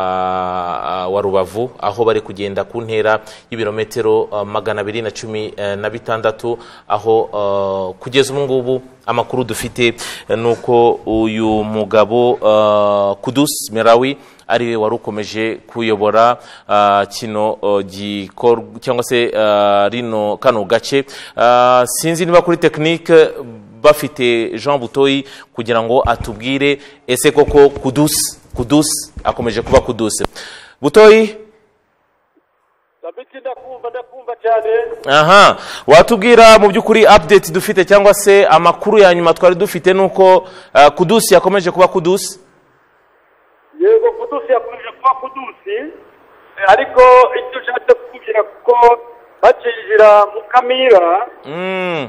wa wa rubavu aho bari kugenda ku ntera y'ibirometero uh, magana abiri na cumi uh, na bitandatu aho uh, kugeza ubu ngubu amakuru dufite eh, ni uko uyu mugabo uh, kudus merawi ari we wari ukomeje kuyobora uh, kino uh, gikorwa cyangwa se uh, rino kano gace uh, sinzi niba kuri tekinike bafite jean butoyi kugira ngo atubwire ese koko kudusi kudusi akomeje kuba kudusi butoyi Sabiti ndakumva ndakumva cyane aha watubwira mu by'ukuri update dufite cyangwa se amakuru ya nyuma twari dufite ni uko uh, kudusi yakomeje kuba kudusi yego kudusi yakomeje kuba kudusi eh, ariko icyo ushatse kukubwira kuko bakinjira mu kamira mm.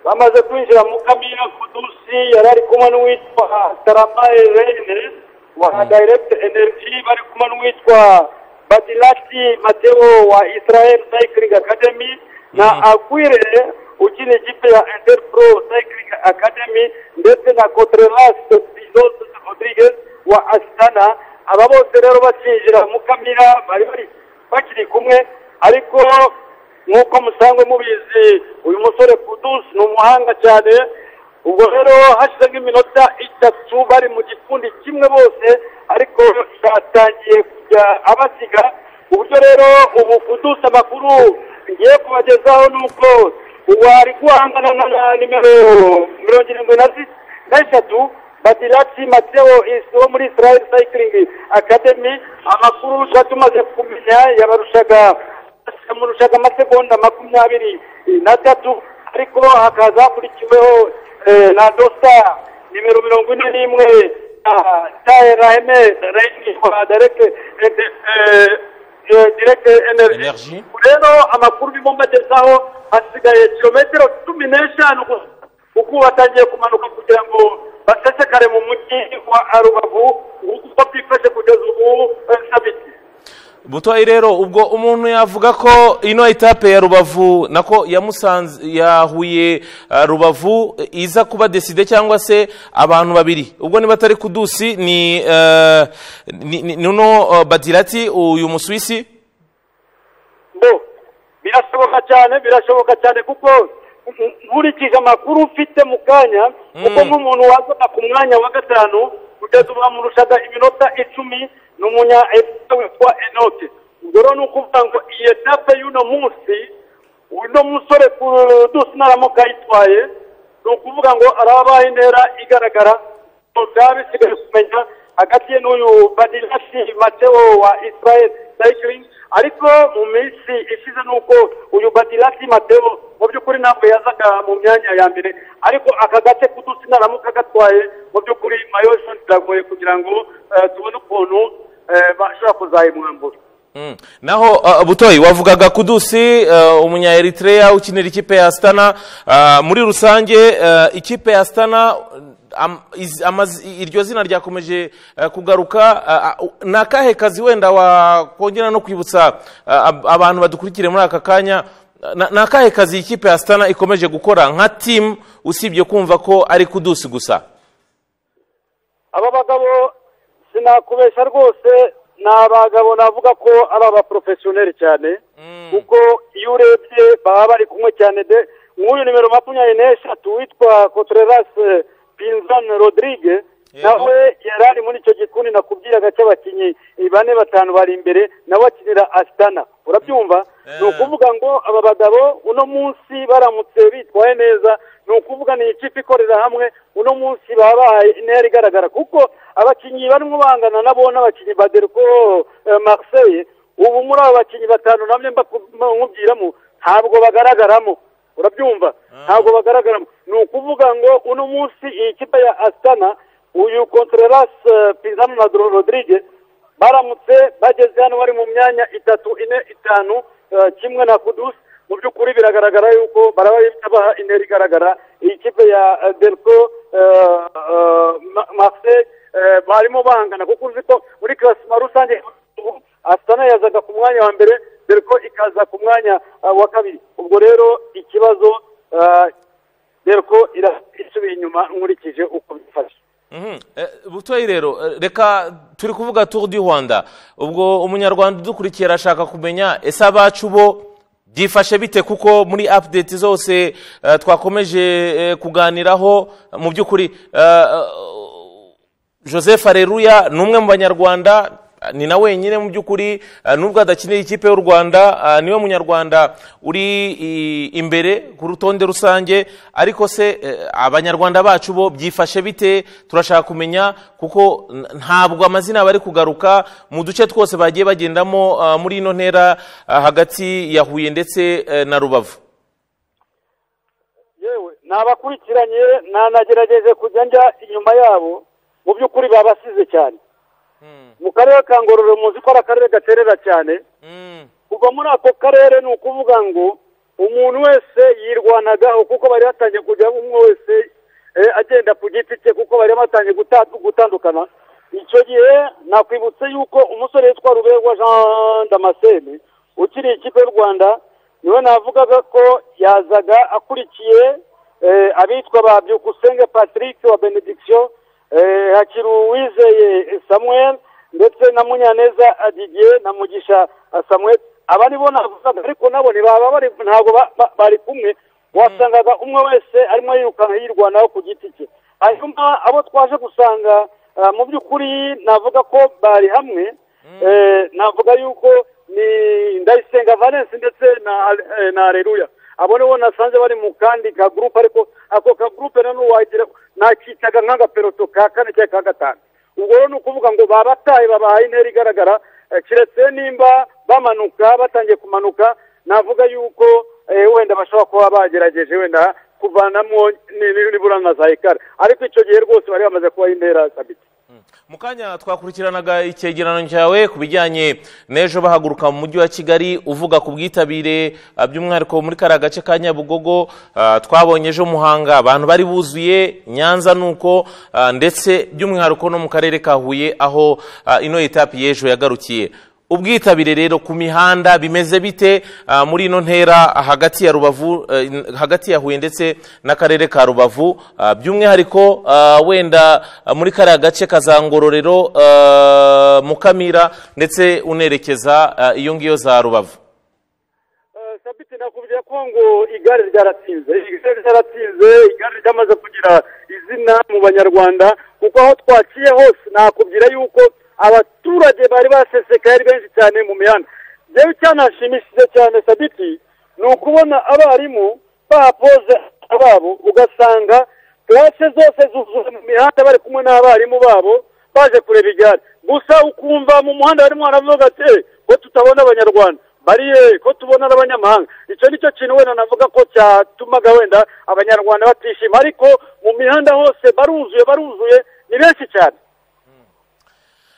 bamaze kwinjira mu kamira kudusi yari ari kumwe n'uwitwa tarama irene wa direct energy bari kumwe n'uwitwa badilati mateo wa israel cycling academy na agwire ukina ikipe ya interpro cycling academy ndetse na contreras bizos rodriguez wa asitana aba bose rero bakinjira mu kamira bari bari bakiri kumwe ariko nk'uko musanzwe mubizi uyu musore kudusi ni umuhanga cyane ubwo rero hashize nk'iminota itatu bari mu gikundi kimwe bose ariko yatangiye kujya abasiga ku buryo rero ubu kudusi amakuru ngiye kubagezaho ni uko wari guhangana na na nimero mirongo irindwi na zi- na eshatu badirati mateo isi wo muri israel cycling academy amakuru tuba tumaze kumenya yabarushaga yamurushaga amasegonda makumyabiri na tatu ariko hakaza hakurikiweho eh, na dosa nimero mirongo ine n'imwe taeraheme reyinwa direkite direkite energy Energy. rero amakuru urimo mbagezaho hasigaye kilometero cumi n'eshanu gusa kuko batangiye kumanuka kugira ngo basesekare mu mujyi wa arubavu uko byifashe kugeza ubu eh, sabiti butoyi rero ubwo umuntu yavuga ko ino etape ya rubavu nako yamusanze yahuye uh, rubavu iza kuba deside cyangwa se abantu babiri ubwo niba atari kudusi ni uh, ni- ni- nuno uh, badirati uyu muswisi bo birashoboka cyane birashoboka cyane kuko n- nkurikije amakuru ufite mu kanya kuko nk'umuntu wazaga ku mwanya wa gatanu kugeza ubu bamurushaga iminota icumi ni umunya efupe witwa enote ubwo rero ni ukuvuga ngo iyi etape y'uno munsi uno musore kudusi naramuka ayitwaye ni ukuvuga ngo arabaye intera igaragara byaba bisigaye kumenya hagati ye n'uyu badilasi mateo wa israel cycling ariko mu minsi ishize ni uko uyu badilasi mateo mu by'ukuri ntabwo yazaga mu myanya ya mbere ariko aka gace kudusi naramuka gatwaye mu by'ukuri mayoshoni biragoye kugira ngo eh, tubone ukuntu eh, bashobora kuzayimwambura Mm. naho uh, butoyi wavugaga kudusi uh, umunya eritrea ukinira ikipe ya stana uh, muri rusange uh, ikipe ya stana am, iz, amaz, iryo zina ryakomeje uh, kugaruka uh, uh, ni akahe kazi wenda wakongera no kwibutsa uh, ab- abantu badukurikire muri aka kanya Uh, na- ni akahe kazi ikipe ya stana ikomeje gukora nka timu usibye kumva ko ari kudusi gusa aba bagabo sinakubeshya rwose ni abagabo navuga ko ari abaporofesiyoneri cyane kuko iyo urebye baba bari kumwe cyane de nk'uyu nimero makumyabiri n'eshatu witwa contreras pinzan rodrigue Yego. nawe yari ari muri icyo gikundi nakubwiraga cy'abakinnyi bane batanu bari imbere nawe akinira asitana urabyumva ni ukuvuga ngo aba bagabo uno munsi baramutse bitwaye neza ni ukuvuga ni ikipe ikorera hamwe uno munsi baba bahaye intera igaragara kuko abakinnyi barimo bangana nabo n'abakinnyi ba Derco eh, Marseille ubu muri abo bakinnyi batanu namwe mbakubwiramo ntabwo bagaragaramo urabyumva ntabwo bagaragaramo ni ukuvuga ngo uno munsi iyi kipe ya Astana uyu Contreras eh, Pizano na Dro- Rodriguez baramutse bageze hano bari mu myanya itatu ine itanu eh, kimwe na kudusi mu by'ukuri biragaragara yuko baraba baha intera igaragara iyi kipe ya eh, delco eh, eh, Ma- marseille eh, barimo bangana kuko uzi ko muri klasima rusange asitana yazaga ku mwanya wa mbere delco ikaza ku mwanya eh, wa kabiri ubwo rero ikibazo eh, delco ira- isubiye inyuma nkurikije uko bifashe Mhm. Eh, butoyi rero eh, reka turi kuvuga turu di rwanda ubwo umunyarwanda udukurikiye arashaka kumenya ese abacu bo byifashe bite kuko muri apudeti zose eh, twakomeje eh, kuganiraho mu by'ukuri eh, joseph areruya ni umwe mu banyarwanda ni na wenyine mu by'ukuri eh, nubwo adakinira ikipe y'u rwanda eh, niwe munyarwanda uri i- imbere ku rutonde rusange ariko se eh, abanyarwanda bacu bo byifashe bite turashaka kumenya kuko n- ntabwo amazina bari kugaruka mu duce twose bagiye bagendamo eh, muri ino ntera eh, hagati ya huye ndetse eh, na rubavu yewe nabakurikiranye nanagerageje kujya njya inyuma yabo mu by'ukuri babasize cyane mu karere ka ngororero muzi ko ari akarere gaterera cyane kuva muri ako karere ni ukuvuga ngo umuntu wese yirwanagaho kuko bari batangiye kujya umwe wese eh, agenda ku giti cye kuko bari batangiye guta- gutandukana icyo gihe nakwibutse yuko umusore witwa ruberwa jean damascene ukiri ikipe y'u rwanda niwe navugaga ko yazaga akurikiye eh, abitwa ba byukusenge patrick wa benediction eh, hakiri uwizeye samuel ndetse na munyaneza adidiye na mugisha eh, samuel aba nibo navugaga ariko nabo ntibaba bari ntabwo ba- ba- bari kumwe wasangaga umwe wese arimo yirukana yirwanaho ku giti cye hanyuma abo twaje gusanga eh, mu by'ukuri navuga ko bari hamwe eh, navuga yuko ni ndayisenga valence ndetse na eh, na areruya abo nibo nasanze bari mu kandi ka gurupe ariko ako ka gurupe nanone wagira nakitaga nk'agaperoto ka kane cyangwa ka gatanu ubwo rero ni ukuvuga ngo babataye babahaye intera igaragara eh, keretse nimba bamanuka batangiye kumanuka navuga yuko eh, wenda bashobora kuba bagerageje wenda kuvanamo ni- ni- nibura na za ekara ariko icyo gihe rwose bari bamaze kubaha intera sabiti mu kanya twakurikiranaga icyegeranyo cyawe ku bijyanye n'ejo bahaguruka mu mujyi wa kigali uvuga ku bwitabire ah, by'umwihariko muri kariya gace ka nyabugogo ah, twabonye ejo muhanga abantu bari buzuye nyanza nuko ah, ndetse by'umwihariko no mu karere ka huye aho ah, ino etapi y'ejo yagarukiye ubwitabire rero ku mihanda bimeze bite ah, muri ino ntera ah, hagati ya rubavu eh, n- hagati ya huye ndetse n'akarere ka rubavu ah, by'umwihariko ah, wenda ah, muri kariya gace kazangororero mukamira ndetse unerekeza ah, iyo ngiyo za rubavu Eh, sabiti nakubwiye ko ngo igare ryaratinze igare ryaratinze igare ryamaze kugira izina mu banyarwanda kuko aho twaciye hose nakubwira yuko abaturage bari basesekaye ari benshi cyane mu mihanda rero icyanashimishije cyane sabiti ni ukubona abarimu bahapoze ababo ugasanga classe zose zuzuye mu mihanda bari kumwe n'abarimu babo baje kureba igare gusa ukumva mu muhanda barimo baravuga ati "Eh, ko tutabona abanyarwanda bariyeri ko tubona n'abanyamahanga icyo ni cyo kintu wenda navuga ko cyatumaga wenda abanyarwanda batishima ariko mu mihanda hose baruzuye baruzuye ni benshi cyane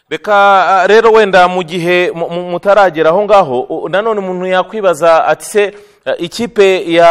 reka ah, rero wenda mu gihe mu- mu- mutaragera aho ngaho u- nanone umuntu yakwibaza ati se eh, ikipe ya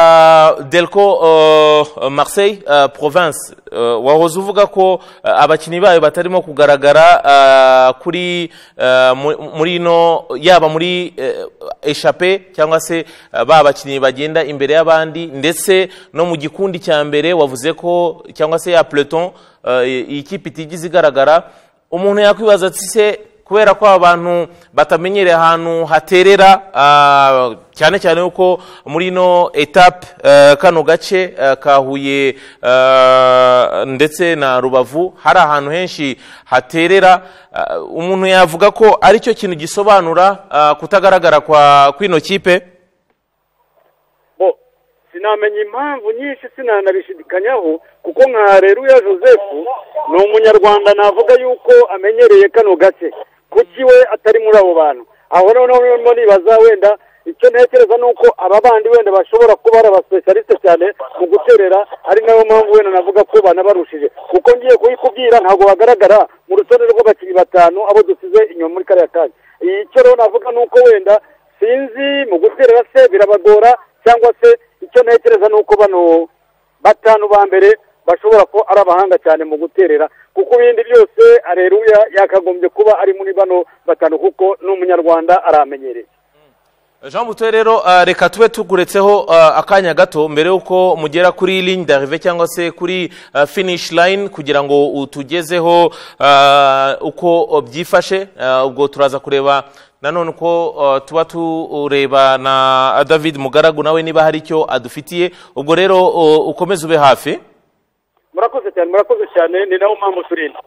delco eh, marseille eh, province eh, wahoze uvuga ko eh, abakinnyi bayo batarimo kugaragara ah, kuri eh, mu- muri ino yaba muri eh, eshape cyangwa se eh, ba bakinnyi bagenda imbere y'abandi ndetse no mu gikundi cya mbere wavuze ko cyangwa se ya peloton eh, iyi kipe itigeze igaragara umuntu yakwibaza ati se kubera ko abantu batamenyereye ahantu haterera ah, cyane cyane yuko muri ino etape eh, kano gace eh, ka huye eh, ndetse na rubavu hari ahantu henshi haterera ah, umuntu yavuga ko ari cyo kintu gisobanura ah, kutagaragara kwa kw'ino kipe bo sinamenya impamvu nyinshi sinanabishidikanyaho kuko nka Areruya joseph ni umunyarwanda navuga yuko amenyereye kano gace kuki we atari muri abo bantu aho noneho rero nibaza wenda icyo ntekereza ni uko aba bandi wenda bashobora kuba ari abasipesialiste cyane mu guterera ari nayo mpamvu wenda navuga ko banabarushije kuko ngiye kubikubwira ntabwo bagaragara mu rutonde rw'abakinnyi batanu abo dusize inyuma muri kariya kanya icyo rero navuga ni uko wenda sinzi mu guterera se birabagora cyangwa se icyo ntekereza ni uko bano batanu ba mbere bashobora kuba ari abahanga cyane mu guterera kuko ibindi byose areruya yakagombye kuba ari muri bano batanu kuko ni umunyarwanda aramenyereye jean butoye rero uh, reka tube tuguretseho uh, akanya gato mbere y'uko mugera kuri ligne d'arrive cyangwa se kuri uh, finish line kugira ngo utugezeho uh, uko byifashe uh, ubwo turaza kureba nanone uko uh, tuba tureba na david mugaragu nawe niba hari icyo adufitiye ubwo rero uh, ukomeze ube hafi murakoze cyane murakoze cyane ni nawo mpamvu turinda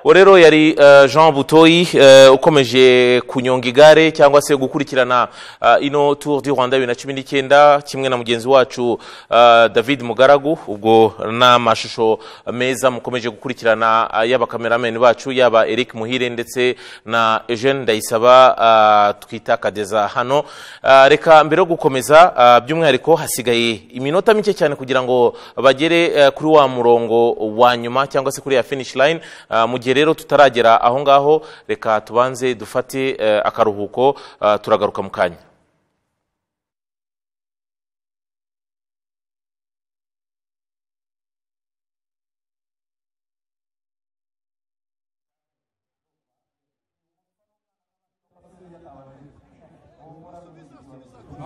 uwo rero yari eh, jean butoyi eh, ukomeje kunyonga igare cyangwa se gukurikirana ah, ino tour du rwanda bibiri na cumi n'icyenda kimwe na mugenzi wacu ah, david mugaragu ubwo n'amashusho meza mukomeje gukurikirana ah, yaba kameramani bacu yaba eric muhire ndetse na eugene ndayisaba ah, twitakadeza hano Ah, reka mbere yo gukomeza ah, by'umwihariko hasigaye iminota mike cyane kugira ngo bagere eh, kuri wa murongo wa nyuma cyangwa se kuri ya finish line Ah, mu gihe rero tutaragera aho ngaho reka tubanze dufate eh, akaruhuko ah, turagaruka mu kanya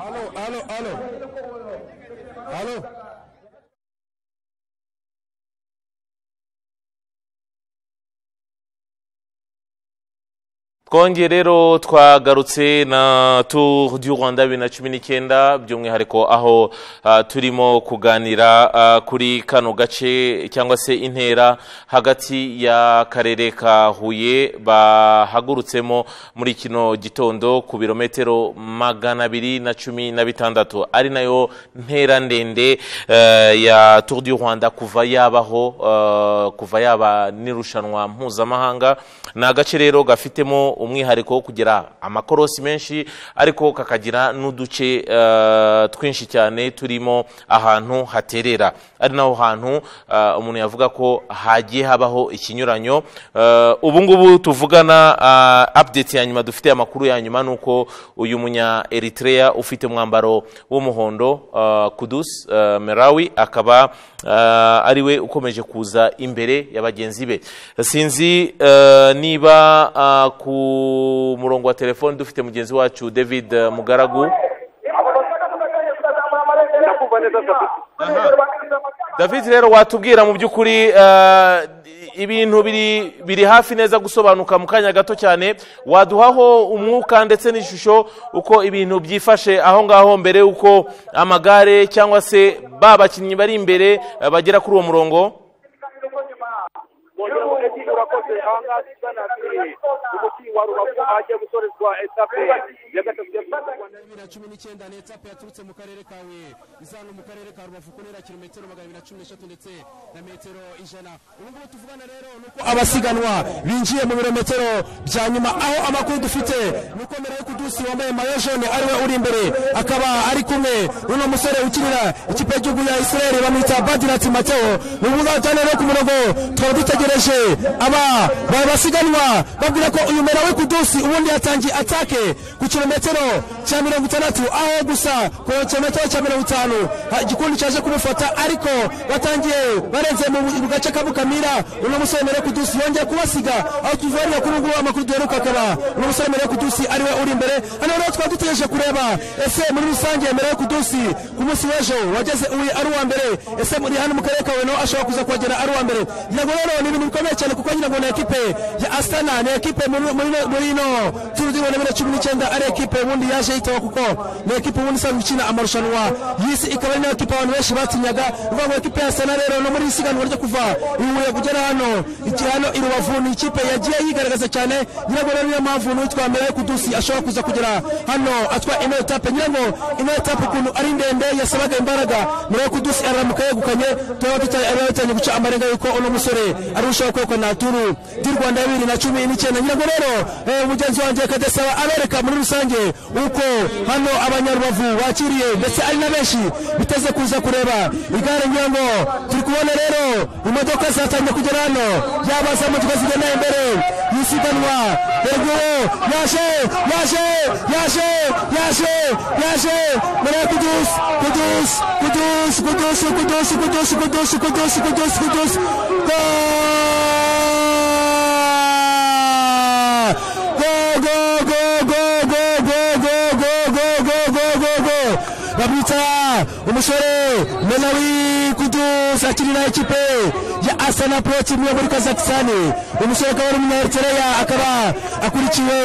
Alo, alo, alo. Alo. twongeye rero twagarutse na tour du rwanda bibiri na cumi n'icyenda by'umwihariko aho ah, turimo kuganira ah, kuri kano gace cyangwa se intera hagati y'akarere ka huye bahagurutsemo muri kino gitondo ku birometero magana abiri na cumi na bitandatu ari nayo ntera ndende eh, ya tour du rwanda kuva yabaho eh, kuva yaba n'irushanwa mpuzamahanga ni agace rero gafitemo umwihariko wo kugira amakorosi menshi ariko kakagira n'uduce eh, twinshi cyane turimo ahantu haterera ari naho hantu eh, umuntu yavuga ko hagiye habaho ikinyuranyo Eh, ubu ngubu tuvugana eh, update ya nyuma dufite amakuru ya nyuma ni uko uyu munya eritrea ufite umwambaro w'umuhondo eh, kudus eh, merawi akaba eh, ari we ukomeje kuza imbere ya bagenzi be sinzi eh, niba eh, ku murongo wa telefoni dufite mugenzi wacu david eh, mugaragu ndakumva neza kabisa david rero watubwira mu by'ukuri eh, ibintu biri biri hafi neza gusobanuka mu kanya gato cyane waduhaho umwuka ndetse n'ishusho uko ibintu byifashe aho ngaho mbere y'uko amagare cyangwa se ba bakinnyi bari imbere eh, bagera kuri uwo murongo urakoze ahangaha tugana kuri umuti wa rubavu ahagiye gusorezwa etape ya gatatu ya tour Bibiri na cumi n'icyenda ni etape yaturutse mu karere ka Huye izanwa mu karere ka Rubavu ku ntera kilometero magana abiri na cumi n'eshatu ndetse na metero ijana ubu ngubu tuvugana rero ni uko abasiganwa binjiye mu birometero bya nyuma aho amakuru dufite ni uko mbere yo kudusi wambaye mayo jone ariwe uri imbere akaba ari kumwe n'uno musore ukinira ikipe y'igihugu ya Israel bamwita Badirat Mateo ni ubu cyane rero ku murongo twari dutegereje aba ba- basiganwa babwira ko uyu mbere we kudusi ubundi yatangiye atake ku kilometero cya mirongo itandatu aho gusa ku kilometero cya mirongo itanu ha- igikundi cyaje kumufata ariko batangiye barenze mu bu- mu gace kabukamira uno musore mbere yo kudusi yongeye kubasiga aho tuvarira kuri ubu ngubu amakuru duheruka akaba uno musore mbere yo kudusi ariwe uri imbere hano rero twari dutegereje kureba ese muri rusange mbere yo kudusi ku munsi w'ejo wageze uyu ari uwa mbere ese muri hano mu karere ka Huye nawe ashobora kuza kuhagera ari uwa mbere ngira ngo rero ni ibintu bikomeye cyane kuko ngira ngo ni ekipe ya Astana ni ekipe muri- muri muri ino turu di Rwanda bibiri na cumi n'icyenda ari ekipe ubundi yaje yitaho kuko ni ekipe ubundi isanzwe ikina amarushanwa y'isi ikaba ari nayo ekipe abantu benshi batinyaga ni ukuvuga ngo ekipe ya Astana rero no muri iri siganwa ryo kuva i Huye kugera hano iki hano i Rubavu ni ikipe yagiye yigaragaza cyane ngira ngo rero niyo mpamvu n'uwitwa mbere yo kudusi ashobora kuza kugera hano atwa ino etape ngira ngo ino etape ukuntu ari ndende yasabaga imbaraga mbere yo kudusi aramuka yegukanye turaba dutangiye guca amarenga yuko uno musore arushaho kwekana turu di rwanda bibiri na cumi n'icyenda ngira ngo rero eh, mugenzi wanjye kadesaba abereka muri rusange uko hano abanyarubavu bakiriye ndetse ari na benshi biteze kuza kureba igare ngira ngo turi kubona rero imodoka zatangiye kugera hano yaba za modoka zigenda imbere y'isiganwa ergo yaje yaje yaje yaje yaje mbere kudus kudus kudus kudus kudus kudus kudus kudus kudus kudus go go go go go go go yibutsa umusore menawi kudusi akinira ikipe ya asana pro timu yo muri kazakisani umusore akaba ari umunyaeritreya akaba akurikiwe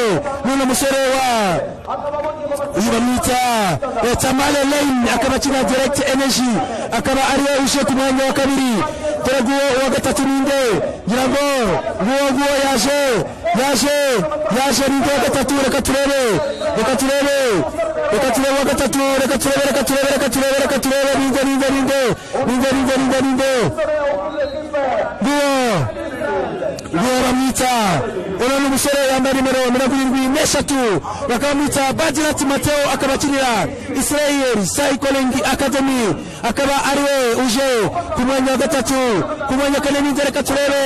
n'uno musore wa uyu bamwita eh, tamale lane akaba akina direct energy akaba ariwe uje ku mwanya wa kabiri dore nguwo uwa gatatu ninde ngira ngo nguwo nguwo yaje yaje yaje ninde wa gatatu reka turebe reka turebe reka turebe uwa gatatu reka turebe reka turebe reka turebe reka turebe ninde ninde ninde ninde ninde ninde ninde nguwo niwe bamwita uno ni umusore yambaye nimero mirongo irindwi n'eshatu bakaba bamwita badirati mateo akaba akinira israel cycling academy akaba ariwe uje ku mwanya wa gatatu ku mwanya wa kane n'inzu reka turebe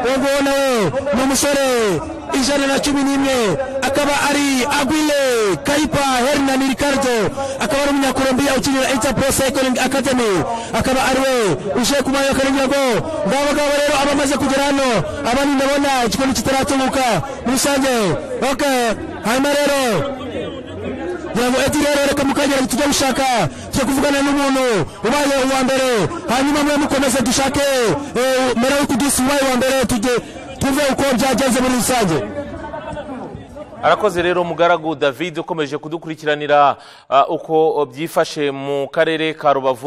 uwo nguwo nawe ni umusore ijana na cumi n'imwe akaba ari agwile karipa hernan ricardo akaba ari umunyakolombiya ukinira interpro cycling academy akaba ariwe uje ku mwanya wa kane ngira ngo ngabo ngabo rero abamaze kugera hano abandi ndabona igikoni kitaratunguka muri rusange ok hanyuma rero ngira ngo eti rero reka mukagera tujya gushaka tujya kuvugana n'umuntu ubaye uwa mbere hanyuma mwe mukomeze dushake eh, mera w'ikudusi ubaye uwa mbere tujye tuve uko byagenze muri rusange arakoze rero mugaragu david ukomeje kudukurikiranira ah, uko byifashe mu karere ka rubavu